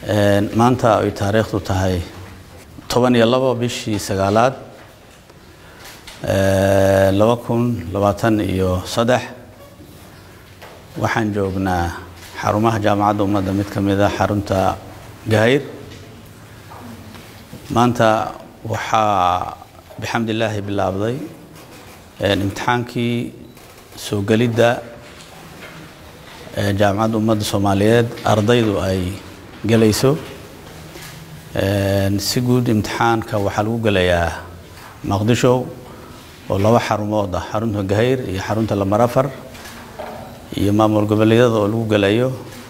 maanta ay taariikhdu tahay toban iyo labo bishii sagaalaad laba kun labaatan iyo saddex waxaan joognaa xarumaha jaamacadda ummadda mid ka mid a xarunta gahayr maanta waxaa bixamd illaahi bilaabday imtixaankii soo gelidda jaamacadda ummadda soomaaliyeed ardaydu ay gelayso si guud imtixaanka waxaa lagu gelayaa maqdisho oo laba xarumood ah xarunta gahayr iyo xarunta lamarafar iyo maamul goboleedyada oo lagu gelayo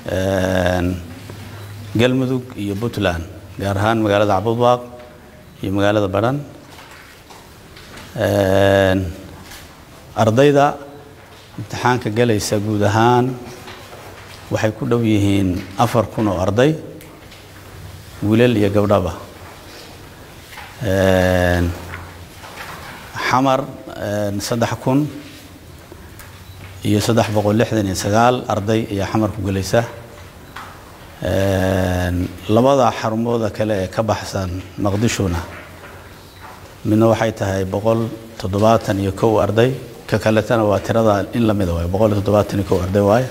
galmudug iyo puntland gaar ahaan magaalada cabudwaaq iyo magaalada badhan ardayda imtixaanka gelaysa guud ahaan waxay ku dhow yihiin afar kun oo arday wiilal iyo gabdhaba xamar saddex kun iyo saddex boqol lixdan iyo sagaal arday ayaa xamar ku gelaysa labada xarumooda kale ee ka baxsan maqdishona midna waxay tahay boqol toddobaatan iyo kow arday ka kaletana waa tirada in lamida waay boqol iyo toddobaatan iyo kow arday waaye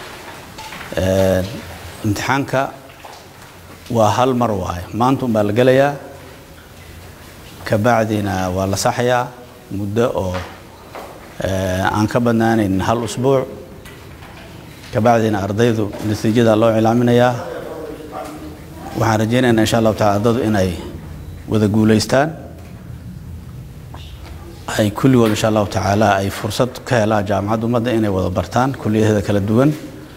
imtixaanka waa hal mar waaye maanta un baa la gelayaa kabacdina waa la saxayaa muddo oo aan ka badnaanayn hal usbuuc kabacdina ardaydu natiijada loo cilaaminayaa waxaan rajaynaynaa insha allahu tacala ardaydu inay wada guulaystaan ay kulligood insha allahu tacaala ay fursad ka helaan jaamacadda ummadda inay wada bartaan kuliyadeeda kala duwan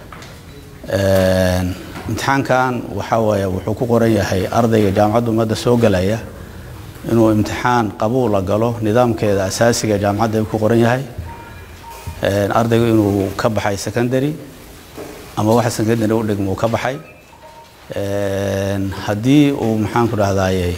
imtixaankan waxaa waaye wuxuu ku qoran yahay ardayga jaamacadda ummadda soo gelaya inuu imtixaan qabuula galo nidaamkeeda asaasiga jaamacadda ku qoran yahay ardaygu inuu ka baxay secondary ama waxa secondary u dhigmo uu ka baxay haddii uu maxaanku dhahdaye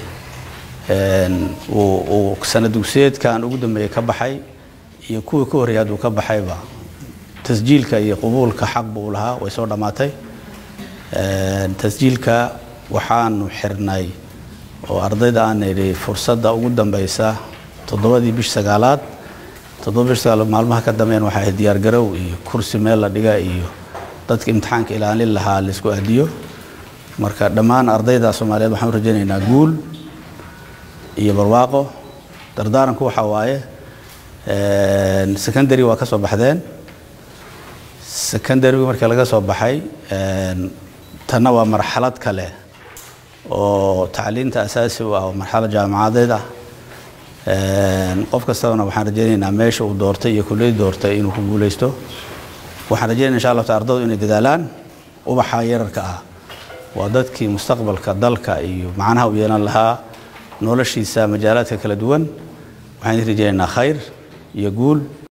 uu sana dugsiyeedkan ugu dambeeyey ka baxay iyo kuwii ka horreeyay hadduu ka baxayba tasjiilka iyo qubuulka xaq buu lahaa way soo dhammaatay tasjiilka waxaanu xirnay oo ardayda aan idhi fursadda ugu dambeysa toddobadii bish sagaalaad toddoba bish sagaalaad maalmaha ka dambeyn waxay ahayd diyaargarow iyo kursi meel la dhiga iyo dadka imtixaanka ilaalin lahaa laisku aadiyo marka dhammaan ardayda soomaaliyeed waxaan u rajaynaynaa guul iyo barwaaqo dardaaranku waxaa waaye secondary waa ka soo baxdeen secondarygu markii laga soo baxay tanna waa marxalad kale oo tacliinta asaasi u ah oo marxalad jaamacadeed ah qof kastabana waxaan rajaynaynaa meesha uu doortay iyo kulliyadii doortay inuu ku guulaysto waxaan rajaynaya insha allah ta ardaydu inay dadaalaan ubaxa yararka ah waa dadkii mustaqbalka dalka iyo macnaha u yeelan lahaa noloshiisa majaalaadka kala duwan waxaan rajaynaynaa khayr iyo guul